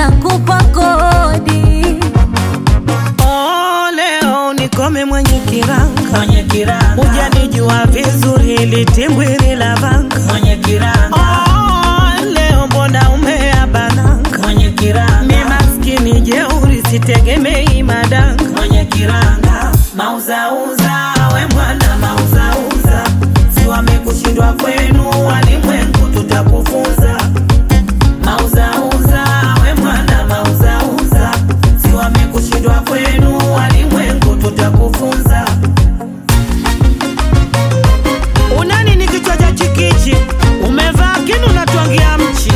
nakupa kodi. Oh, leo nikome mwenye kiranga, mwenye kiranga, hujanijua vizuri, litimbwili la vanga. mwenye kiranga, Oh, leo mbona umeabananga? mwenye kiranga, Mi maskini jeuri, sitegemei madanga. mwenye kiranga, mauzauza we mwana mauzauza, si wamekushindwa kwenu walimwengu, tutakufunza mauzauza we mwana mauzauza, si wamekushindwa kwenu walimwengu, tutakufunza Unani ni kichwa cha chikichi, umevaa kinu natwangia mchi.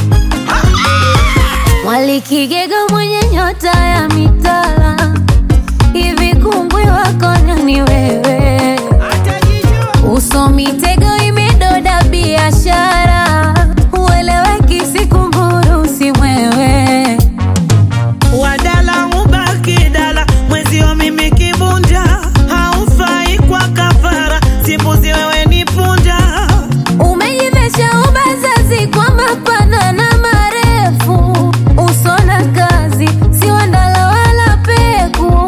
Mwalikigega mwenye nyota ya mitala, hivi kungwi wako nani wewe? Uso mitego imedoda biashara, ueleweki sikumburu si mwewe. Wadala ubaki dala, mwezio mimi kibunda, haufai kwa kafara, simbuzi wewe ni punda. Umejivesha ubazazi kwa mapana na marefu, uso na kazi si wandala wala peku.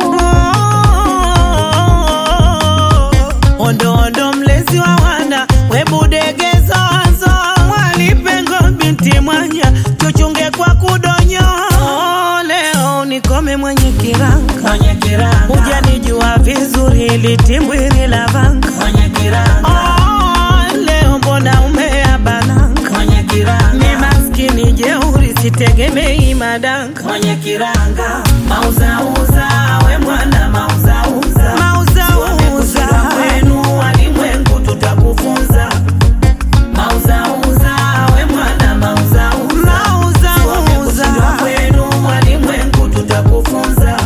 Ondo ondo mlezi wa wana, webudegezozo, mwalipengo binti mwanya, tuchunge kwa kudonyo. Oh, Leo nikome mwenye kiranga, mwenye kiranga, hujanijua vizuri, litimbwili la vanga. mwenye kiranga, Oh, leo mbona umeabananga? mwenye kiranga Mi maskini jeuri, sitegemei madanga. mwenye kiranga mauzauza we mwana mauzauza Mauzauza kwenu walimwengu tutakufunza mauzauza we mwana mauzauza mauzauza kwenu walimwengu tutakufunza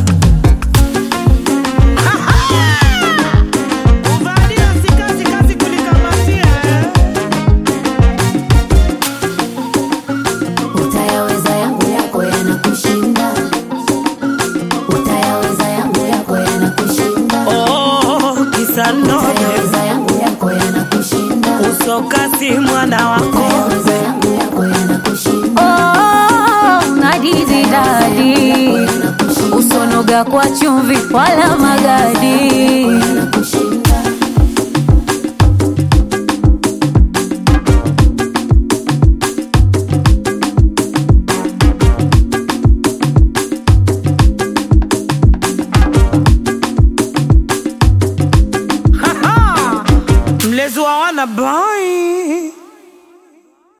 Uvalia sikazi kazi kulikamatia eh. Utayaweza yangu yako yanakushinda, utayaweza yangu yako yanakushinda, Oh, kisa nobe utayaweza yangu yako yanakushinda, usokasi mwana wako utayaweza yangu yako yanakushinda. Oh, nadizi dadi, usonoga kwa chumvi wala magadi. mlezi wa wana boy